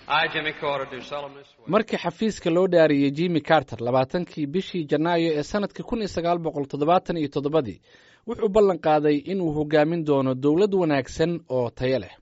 markii xafiiska loo dhaariyey jimmy carter labaatankii bishii janaayo ee sanadka kun iyo sagaal boqol toddobaatan iyo toddobadii wuxuu ballan qaaday inuu hogaamin doono dowlad wanaagsan oo tayo leh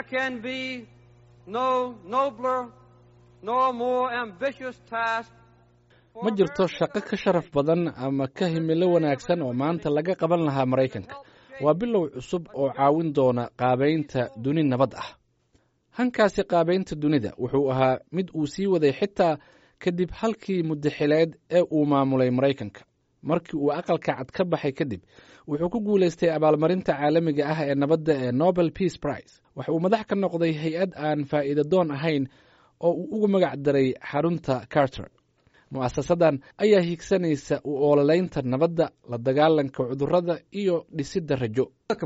ma jirto shaqo ka sharaf badan ama ka himilo wanaagsan oo maanta laga qaban lahaa maraykanka waa bilow cusub oo caawin doona qaabaynta duni nabad ah hankaasi qaabaynta dunida wuxuu ahaa mid uu sii waday xitaa kadib halkii muddaxileed ee uu maamulay maraykanka markii uu aqalka cad ka baxay kadib wuxuu ku guulaystay abaalmarinta caalamiga ah ee nabadda ee nobel peace prize waxa uu madax ka noqday hay-ad aan faa'iida doon ahayn oo uu ugu magac daray xarunta carter mu'asasadan ayaa hiigsanaysa u oololaynta nabadda la dagaalanka cudurrada iyo dhisidda rajo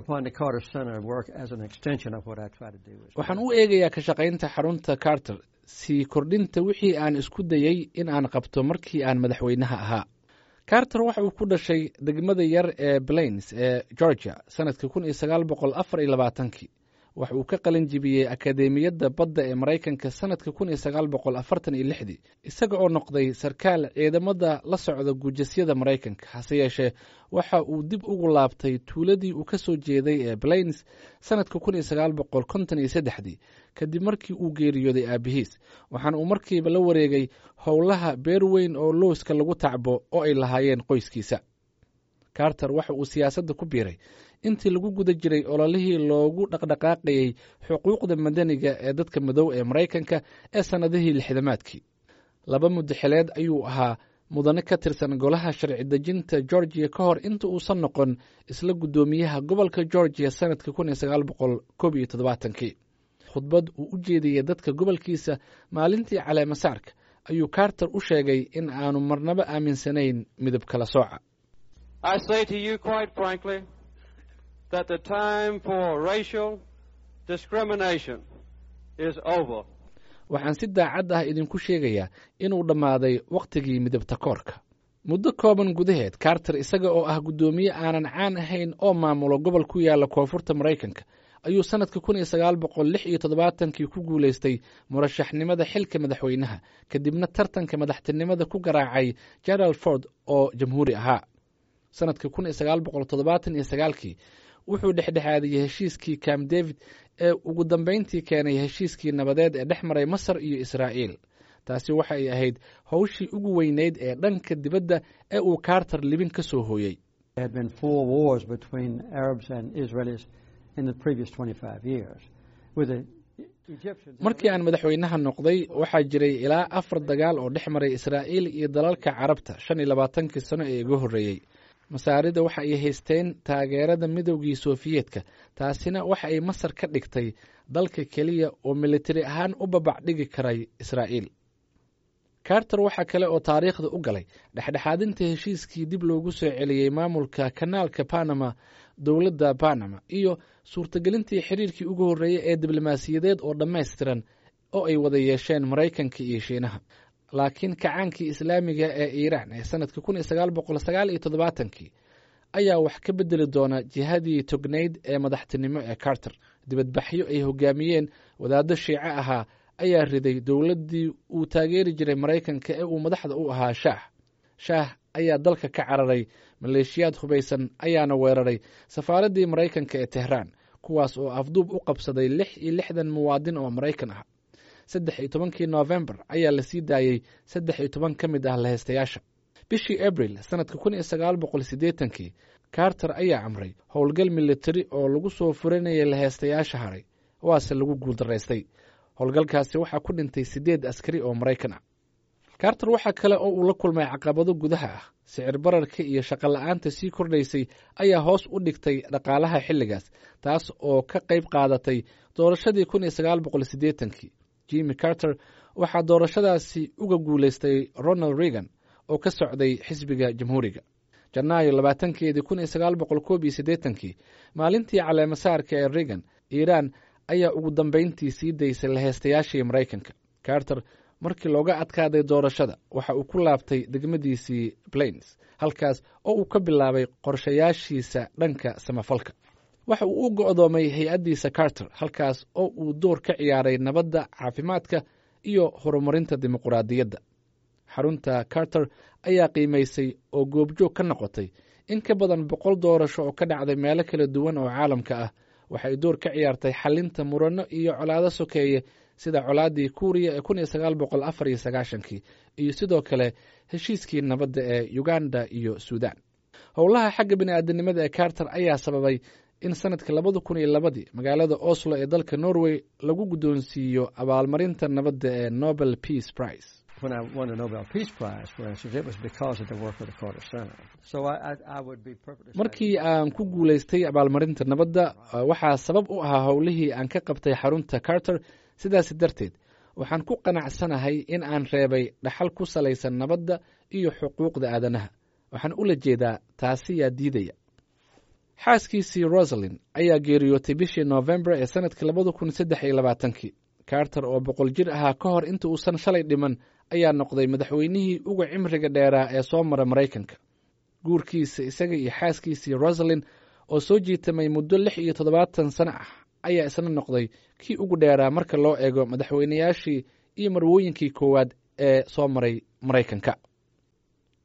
waxaan u eegayaa ka shaqaynta xarunta carter sii kordhinta wixii aan isku dayey in aan qabto markii aan madaxweynaha ahaa carter waxa uu ku dhashay degmada yar ee blains ee georgia sanadka kun iyo sagaal boqol afar iyo labaatankii waxa uu ka qalin jibiyey akadeemiyadda badda ee maraykanka sanadka kun iyo sagaal boqol afartan iyo lixdii isaga oo noqday sarkaal ciidamada la socda guujasyada maraykanka hase yeeshee waxa uu dib ugu laabtay tuuladii uu ka soo jeeday ee blains sanadka kun iyo sagaal boqol konton iyo saddexdii kadib markii uu geeriyooday aabihiis waxaana uu markiiba la wareegay howlaha beer weyn oo lowska lagu tacbo oo ay lahaayeen qoyskiisa carter waxa uu siyaasadda ku biiray intii lagu guda jiray ololihii loogu dhaqdhaqaaqayey xuquuqda madaniga ee dadka madow ee maraykanka ee sannadihii lixdamaadkii laba muddaxileed ayuu ahaa mudane ka tirsan golaha sharci dejinta georgiya ka hor inta uusan noqon isla guddoomiyaha gobolka georgiya sanadka kun iyo sagaal boqol koob iyo toddobaatankii khudbad uu u jeediyey dadka gobolkiisa maalintii caleemasaarka ayuu carter u sheegay in aanu marnaba aaminsanayn midab kala sooca that the time for racial discrimination is over. waxaan si daacad ah idinku sheegayaa inuu dhammaaday wakhtigii midabta koorka muddo kooban gudaheed carter isaga oo ah guddoomiye aanan caan ahayn oo maamulo gobol ku yaala koonfurta maraykanka ayuu sannadka kun iyo sagaal boqol lix iyo toddobaatankii ku guulaystay murashaxnimada xilka madaxweynaha kadibna tartanka madaxtinimada ku garaacay gerald ford oo jamhuuri ahaa sannadka kun iyo sagaal boqol toddobaatan iyo sagaalkii wuxuu dhexdhexaadiyey heshiiskii camp david ee ugu dambayntii keenay heshiiskii nabadeed ee dhex maray masar iyo israa'iil taasi waxa ay ahayd howshii ugu weyneyd ee dhanka dibadda ee uu carter libin ka soo hooyey markii aan madaxweynaha noqday waxaa jiray ilaa afar dagaal oo dhex maray israa'iil iyo dalalka carabta shan iyo labaatankii sano ee iga horreeyey masaarida waxa ay haysteen taageerada midowgii sofiyeetka taasina waxa ay masar ka dhigtay dalka keliya oo militari ahaan u babac dhigi karay israa'iil carter waxaa kale oo taariikhda u galay dhexdhexaadinta heshiiskii dib loogu soo celiyey maamulka kanaalka panama dowladda panama iyo suurtagelintii xiriirkii ugu horreeyey ee diblomaasiyadeed oo dhammaystiran oo ay wada yeesheen maraykanka iyo shiinaha laakiin kacaankii islaamiga ee iiraan ee sanadka kun iyo sagaal boqol sagaal iyo toddobaatankii ayaa wax ka bedeli doona jihadii tognayd ee madaxtinimo ee carter dibadbaxyo ay hogaamiyeen wadaaddo shiico ahaa ayaa riday dowladdii uu taageeri jiray maraykanka ee uu madaxda u ahaa shaah shaah ayaa dalka ka cararay maleeshiyaad hubaysan ayaana weeraray safaaraddii maraykanka ee tehraan kuwaas oo afduub u qabsaday lix iyo lixdan muwaadin oo maraykan ah saddex iyo tobankii noofembar ayaa la sii daayey saddex iyo toban ka mid ah laheystayaasha bishii abril sanadka kun iyo sagaal boqol siddeetankii carter ayaa amray howlgal militari oo lagu soo furanayay laheystayaasha haray waase lagu guuldaraystay howlgalkaasi waxaa ku dhintay siddeed askari oo maraykan ah carter waxaa kale oo uu la kulmay caqabado gudaha ah sicir bararka iyo shaqo la-aanta sii kordhaysay ayaa hoos u dhigtay dhaqaalaha xilligaas taas oo ka qayb qaadatay doorashadii kun iyo sagaal boqol siddeetankii jimmy carter waxaa doorashadaasi uga guulaystay ronald reagan oo ka socday xisbiga jamhuuriga janaayo labaatankeedii kun iyo sagaal boqol koob iyo siddeetankii maalintii caleemasaarka ee reagan iiraan ayaa ugu dambayntii sii daysay laheystayaashii maraykanka carter markii looga adkaaday doorashada waxa uu ku laabtay degmadiisii plains halkaas oo uu ka bilaabay qorshayaashiisa dhanka samafalka waxa uu u go'doomay hay-addiisa carter halkaas oo uu door ka ciyaaray nabadda caafimaadka iyo horumarinta dimuquraadiyadda xarunta carter ayaa qiimaysay oo goobjoog ka noqotay in ka badan boqol doorasho oo ka dhacday meelo kala duwan oo caalamka ah waxay door ka ciyaartay xalinta muranno iyo colaado sokeeye sida colaaddii kuuriya ee kun iyo sagaal boqol afar iyo sagaashankii iyo sidoo kale heshiiskii nabadda ee uganda iyo suudan howlaha xagga bini'aadanimada ee carter ayaa sababay in sanadka labada kun iyo labadii magaalada oslo ee dalka norway lagu guddoonsiiyo abaalmarinta nabadda ee nobel peace prize when I won the Nobel Peace Prize, for instance, it was because of the work of the Carter Center. So I, I, I would be perfectly markii aan ku guulaystay abaalmarinta nabadda waxaa sabab u ahaa howlihii aan ka qabtay xarunta carter sidaas darteed waxaan ku qanacsanahay in aan reebay dhaxal ku salaysan nabadda iyo xuquuqda aadanaha waxaan ula jeedaa taasi yaa diidaya xaaskiisii rosalin ayaa geeriyootay bishii noofembar ee sanadka labada kun saddex iyo labaatankii carter oo boqol jir ahaa ka hor inta uusan shalay dhiman ayaa noqday madaxweynihii uga cimriga dheeraa ee soo mara maraykanka guurkiisa isaga iyo xaaskiisii rosalin oo soo jiitamay muddo lix iyo toddobaatan sano ah ayaa isna noqday kii ugu dheeraa marka loo eego madaxweynayaashii iyo marwooyinkii koowaad ee soo maray maraykanka